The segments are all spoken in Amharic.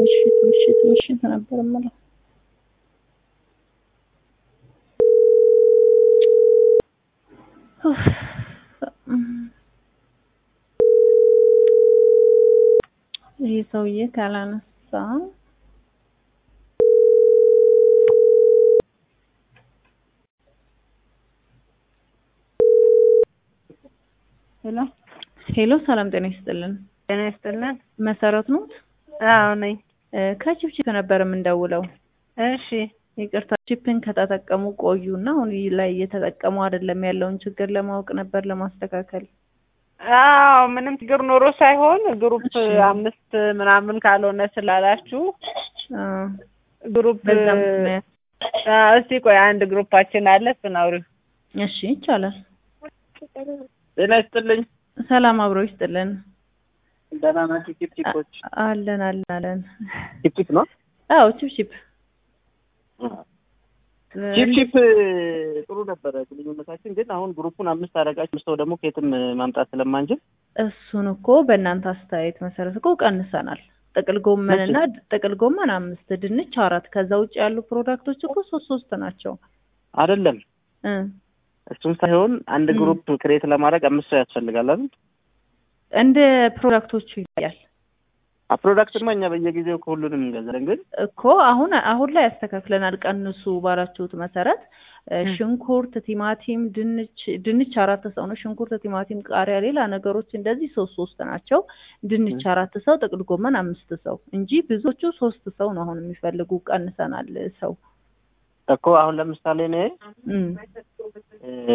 ምሽት ምሽት ምሽት ነበር የምለው። ይህ ሰውዬ ካላነሳ ሄሎ ሄሎ፣ ሰላም ጤና ይስጥልን። ጤና ይስጥልን። መሰረት ኖት? አዎ ነኝ። ከቺፕቺፕ ነበር የምንደውለው። እሺ ይቅርታ ቺፕን ከተጠቀሙ ቆዩ እና አሁን ላይ እየተጠቀሙ አይደለም ያለውን ችግር ለማወቅ ነበር ለማስተካከል። አዎ ምንም ችግር ኖሮ ሳይሆን ግሩፕ እሺ። አምስት ምናምን ካልሆነ ስላላችሁ አ፣ ግሩፕ በዛ ምክንያት አ፣ እስቲ ቆይ አንድ ግሩፓችን አለ እሱን አውሪው። እሺ ይቻላል። ጤና ይስጥልኝ። ሰላም አብሮ ይስጥልን። ደህና ናችሁ? ቲፕቲፖች አለን አለን አለን። ቲፕቲፕ ነው። አዎ ቺፕቺፕ ቺፕቺፕ ጥሩ ነበረ ግንኙነታችን፣ ግን አሁን ግሩፑን አምስት አደረጋችሁ ሰው ደግሞ ከየትም ማምጣት ስለማንችል እሱን እኮ በእናንተ አስተያየት መሰረት እኮ ቀንሰናል። ጥቅል ጎመን እና ጥቅል ጎመን አምስት፣ ድንች አራት። ከዛ ውጭ ያሉ ፕሮዳክቶች እኮ ሶስት ሶስት ናቸው አይደለም። እ እሱም ሳይሆን አንድ ም። ግሩፕ ክሬት ለማድረግ አምስት ሰው ያስፈልጋል አይደል? እንደ ፕሮዳክቶቹ ይለያል ፕሮዳክትማ እኛ በየጊዜው ከሁሉንም እንገዛለን፣ ግን እኮ አሁን አሁን ላይ ያስተካክለናል። ቀንሱ ባላችሁት መሰረት እ፣ ም። ሽንኩርት፣ ቲማቲም፣ ድንች ድንች አራት ሰው ነው። ሽንኩርት፣ ቲማቲም፣ ቃሪያ፣ ሌላ ነገሮች እንደዚህ ሶስት ሶስት ናቸው። ድንች ም። አራት ሰው፣ ጥቅል ጎመን አምስት ሰው እንጂ ብዙዎቹ ሶስት ሰው ነው አሁን የሚፈልጉ። ቀንሰናል ሰው እኮ አሁን ለምሳሌ እኔ እም። እ፣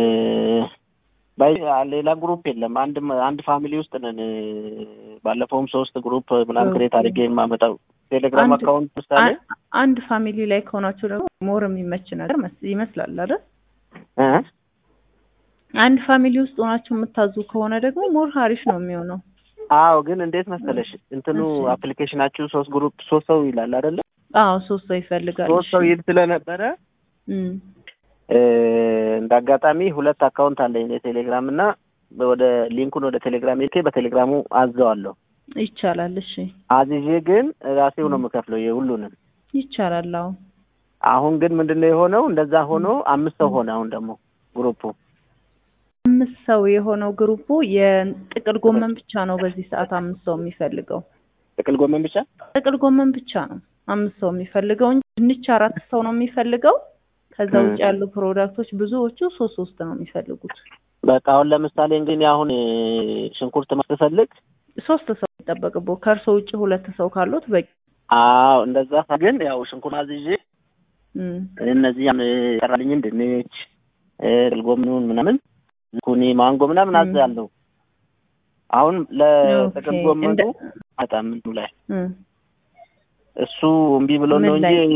ባይ ሌላ ግሩፕ የለም። አንድ አንድ ፋሚሊ ውስጥ ነን። ባለፈውም ሶስት ግሩፕ ምናምን ክሬት አድርጌ የማመጣው ቴሌግራም አንድ- አካውንት ምሳሌ አ- አንድ ፋሚሊ ላይ ከሆናችሁ ደግሞ ሞር የሚመች ነገር መስ- ይመስላል አይደል? እ? አንድ ፋሚሊ ውስጥ ሆናችሁ የምታዙ ከሆነ ደግሞ ሞር ሀሪፍ ነው የሚሆነው። አዎ ግን እንዴት መሰለሽ እንትኑ እሺ። አፕሊኬሽናችሁ ሶስት ግሩፕ ሶስት ሰው ይላል አይደለ? አዎ ሶስት ሰው ይፈልጋል። ሶስት ሰው እሺ። ይል ስለነበረ እም። እ፣ እንደ አጋጣሚ ሁለት አካውንት አለኝ የቴሌግራም እና ወደ ሊንኩን ወደ ቴሌግራም ልኬ በቴሌግራሙ አዘዋለሁ። ይቻላል። እሺ አዝዤ ግን ራሴው ነው ም። የምከፍለው የሁሉንም። ይቻላል። አዎ አሁን ግን ምንድን ነው የሆነው? እንደዛ ሆኖ አምስት ሰው ም። ሆነ። አሁን ደግሞ ግሩፑ አምስት ሰው የሆነው ግሩፑ የጥቅል ጎመን ብቻ ነው በዚህ ሰዓት አምስት ሰው የሚፈልገው። ጥቅል ጎመን ብቻ ጥቅል ጎመን ብቻ ነው አምስት ሰው የሚፈልገው እንጂ ድንች አራት ሰው ነው የሚፈልገው። ከዛ ም። ውጭ ያሉ ፕሮዳክቶች ብዙዎቹ ሶስት ሶስት ነው የሚፈልጉት። በቃ አሁን ለምሳሌ እንግዲህ አሁን እ፣ ሽንኩርት ማስፈልግ ሶስት ሰው የሚጠበቅበው ከእርሶ ውጭ ሁለት ሰው ካሉት በቂ። አዎ እንደዛ ሳ- ግን ያው ሽንኩርት አዝዤ እም። እነዚህ ቀራልኝን ድንች እ፣ ጥቅል ጎመኑን ምናምን ኩኒ ማንጎ ምናምን ም። አዛለሁ። አሁን ለጥቅል ኦኬ። ጎመኑ እንደ- በጣም እንትኑ ላይ እም። እሱ እምቢ ብሎ ምን ነው እንጂ ላይ?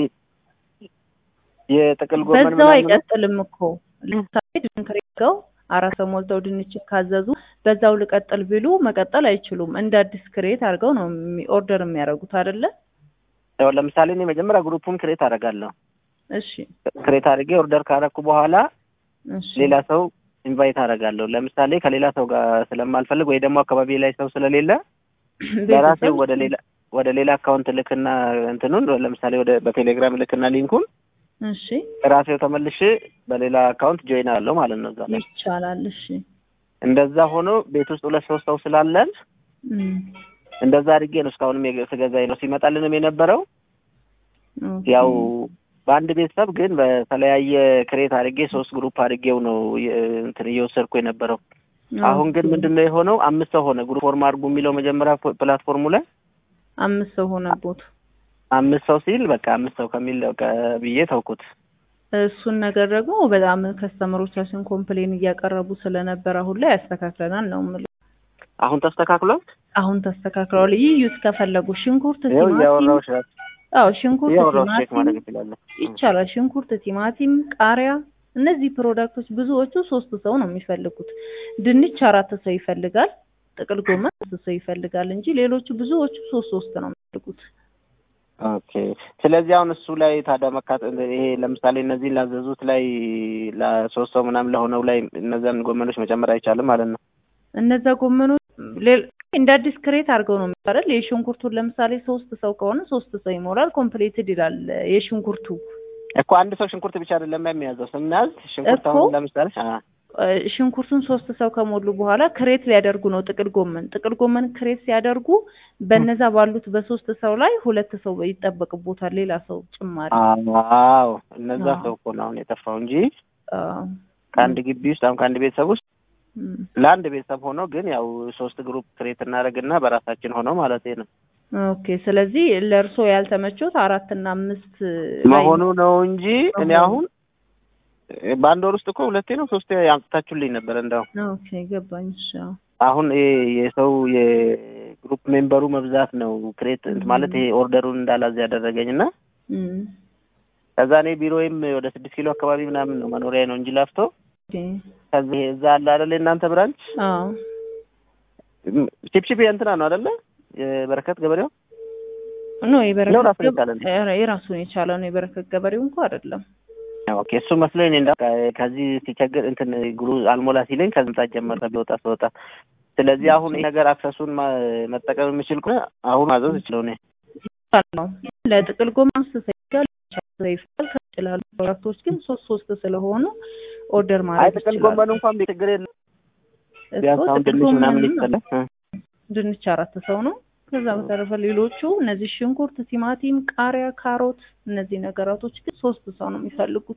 የጥቅል ጎመን በዛው ምናምን አይቀጥልም እኮ ለምሳሌ ድንክሬገው አራት ሰው ሞልተው ድንች ካዘዙ በዛው ልቀጥል ቢሉ መቀጠል አይችሉም። እንደ አዲስ ክሬት አድርገው ነው የሚ- ኦርደር የሚያደርጉት አይደለ? ያው ለምሳሌ እኔ መጀመሪያ ግሩፑን ክሬት አደርጋለሁ። እሺ ክሬት አድርጌ ኦርደር ካረኩ በኋላ እሺ ሌላ ሰው ኢንቫይት አደርጋለሁ። ለምሳሌ ከሌላ ሰው ጋር ስለማልፈልግ ወይ ደግሞ አካባቢ ላይ ሰው ስለሌለ ለራሴ ቤተሰብ ወደ ሌላ ወደ ሌላ አካውንት ልክና እንትኑን ለምሳሌ ወደ በቴሌግራም ልክና ሊንኩን እሺ ራሴው ተመልሼ በሌላ አካውንት ጆይን አለው ማለት ነው። እዛ ላይ ይቻላል። እሺ እንደዛ ሆኖ ቤት ውስጥ ሁለት ሶስት ሰው ስላለን እም። እንደዛ አድርጌ ነው እስካሁንም የገ- ስገዛ ነው ሲመጣልንም የነበረው ኦኬ። ያው በአንድ ቤተሰብ ግን በተለያየ ክሬት አድርጌ ሶስት ግሩፕ አድርጌው ነው የ- እንትን እየወሰድኩ የነበረው። አሁን ግን ኦኬ። ምንድን ነው የሆነው? አምስት ሰው ሆነ። ግሩፕ ፎርም አድርጉ የሚለው መጀመሪያ ፕ- ፕላትፎርሙ ላይ አምስት ሰው ሆነቦት አምስት ሰው ሲል በቃ አምስት ሰው ከሚል በቃ ብዬ ተውኩት። እሱን ነገር ደግሞ በጣም ከስተመሮቻችን ኮምፕሌን እያቀረቡ ስለነበር አሁን ላይ ያስተካክለናል ነው የምልህ። አሁን ተስተካክሏል። አሁን ተስተካክለዋል። ይዩት ከፈለጉ ሽንኩርት፣ ይኸው ቲማቲም እያወራሁሽ ነው። አዎ ሽንኩርት፣ እያወራሁሽ ቼክ ቲማቲም ማድረግ እችላለሁ። ይቻላል። ሽንኩርት፣ ቲማቲም፣ ቃሪያ እነዚህ ፕሮዳክቶች ብዙዎቹ ሶስት ሰው ነው የሚፈልጉት። ድንች አራት ሰው ይፈልጋል። ጥቅል ጎመን ሶስት ሰው ይፈልጋል እንጂ ሌሎቹ ብዙዎቹ ሶስት ሶስት ነው የሚፈልጉት። ኦኬ። ስለዚህ አሁን እሱ ላይ ታዲያ መካት ይሄ ለምሳሌ እነዚህን ላዘዙት ላይ ለሶስት ሰው ምናምን ለሆነው ላይ እነዛን ጎመኖች መጨመር አይቻልም ማለት ነው። እነዛ ጎመኖች ሌል እንደ አዲስ ክሬት አድርገው ነው የሚባለው። የሽንኩርቱን ለምሳሌ ሶስት ሰው ከሆነ ሶስት ሰው ይሞላል። ኮምፕሊትድ ይላል የሽንኩርቱ እኮ አንድ ሰው ሽንኩርት ብቻ አይደለም የሚያዘው ስናዝ ሽንኩርት እኮ አሁን ለምሳሌ አ እ፣ ሽንኩርቱን ሶስት ሰው ከሞሉ በኋላ ክሬት ሊያደርጉ ነው ጥቅል ጎመን። ጥቅል ጎመን ክሬት ሲያደርጉ በነዛ ባሉት በሶስት ሰው ላይ ሁለት ሰው ይጠበቅቦታል፣ ሌላ ሰው ጭማሪ። አዎ እነዛ አዎ። ሰው እኮ ነው አሁን የጠፋው እንጂ አዎ። ከአንድ ግቢ ውስጥ አሁን ከአንድ ቤተሰብ ውስጥ እም። ለአንድ ቤተሰብ ሆኖ ግን ያው ሶስት ግሩፕ ክሬት እናደርግና በራሳችን ሆነው ማለት ነው ኦኬ። ስለዚህ ለእርሶ ያልተመቾት አራት እና አምስት ላይ መሆኑ ነው እንጂ እኔ መሆኑ። አሁን በአንድ ወር ውስጥ እኮ ሁለቴ ነው ሶስቴ አምጥታችሁልኝ ነበር። እንደው ኦኬ ገባኝ። እሺ አዎ። አሁን ይሄ የሰው የግሩፕ ሜምበሩ መብዛት ነው ክሬት ማለት ይሄ ኦርደሩን እንዳላዝ ያደረገኝ እና እም። ከዛ እኔ ቢሮዬም ወደ ስድስት ኪሎ አካባቢ ምናምን ነው መኖሪያ ነው እንጂ ላፍቶ ኦኬ። ከዚህ እዛ አለ አይደለ እናንተ ብራንች አዎ። ቺፕቺፕ እንትና ነው አይደለ የበረከት ገበሬው ኖ ነው የበረከት ራሱን የቻለ ነው። ገብ- ኧረ የራሱን የቻለ ነው። የበረከት ገበሬው እንኳ አይደለም። ኦኬ እሱ መስሎኝ እኔ እንዳ ከዚህ ሲቸግር እንትን ግሩ አልሞላ ሲለኝ ከመምጣት ጀመረ ቢወጣ ስወጣ። ስለዚህ አሁን ይሄ ነገር አክሰሱን ማ- መጠቀም የምችል ከሆነ አሁን ማዘዝ እችለው እኔ ነው ለጥቅል ጎመን አምስት ሰው ይፈጃል፣ ሰው ይፈጃል። ከውጭ ላሉ ፕሮዳክቶች ግን ሶስት ሶስት ስለሆኑ ኦርደር አይ ማድረግ ጥቅል ይችላሉ። ጎመን እንኳን ችግር የለም እኮ ቢያንስ አሁን ጥቅል ድንች ምናምን ጎመን ነው። ይፈለ ድንች አራት ሰው ነው። ከዛ በተረፈ ሌሎቹ እነዚህ ሽንኩርት፣ ቲማቲም፣ ቃሪያ፣ ካሮት እነዚህ ነገራቶች ግን ሶስት ሰው ነው የሚፈልጉት።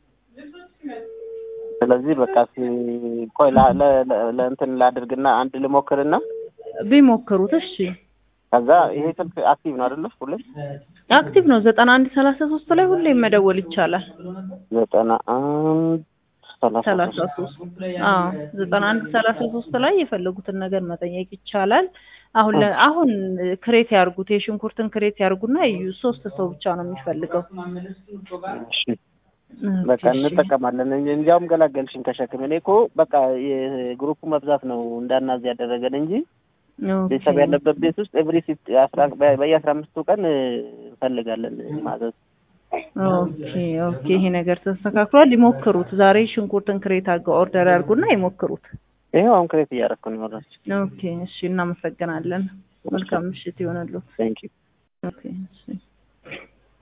ስለዚህ በቃ ሲ- ቆይ ላ- ለ- ለ- ለእንትን ላድርግና አንድ ልሞክርና ቢሞክሩት እሺ። ከዛ ይሄ ስልክ አክቲቭ ነው አይደለ? ሁሌ አክቲቭ ነው። ዘጠና አንድ ሰላሳ ሶስት ላይ ሁሌም መደወል ይቻላል። ዘጠና አንድ ሰላሳ ሰላሳ ሶስት ሶስት አዎ ዘጠና አንድ ሰላሳ ሶስት ላይ የፈለጉትን ነገር መጠየቅ ይቻላል። አሁን ለ አሁን ክሬት ያርጉት የሽንኩርትን ክሬት ያርጉና እዩ። ሶስት ሰው ብቻ ነው የሚፈልገው። እሺ በቃ እሺ። እንጠቀማለን። እንጂ- እንዲያውም ገላገልሽኝ ከሸክም። እኔ እኮ በቃ የግሩፑ መብዛት ነው እንዳናዝ ያደረገን እንጂ ኦኬ። ቤተሰብ ያለበት ቤት ውስጥ ኤቭሪ ሲፍት አስራ በየአስራ አምስቱ ቀን እንፈልጋለን ማዘዝ። ኦኬ ኦኬ። ይሄ ነገር ተስተካክሏል። ይሞክሩት። ዛሬ ሽንኩርትን ክሬት አድርገው ኦርደር ያርጉና ይሞክሩት። ይኸው አሁን ክሬት እያደረኩ ነው። ወራች ኦኬ እሺ። እናመሰግናለን። መልካም ምሽት ይሆንልዎት። ቴንክ ዩ ኦኬ እሺ።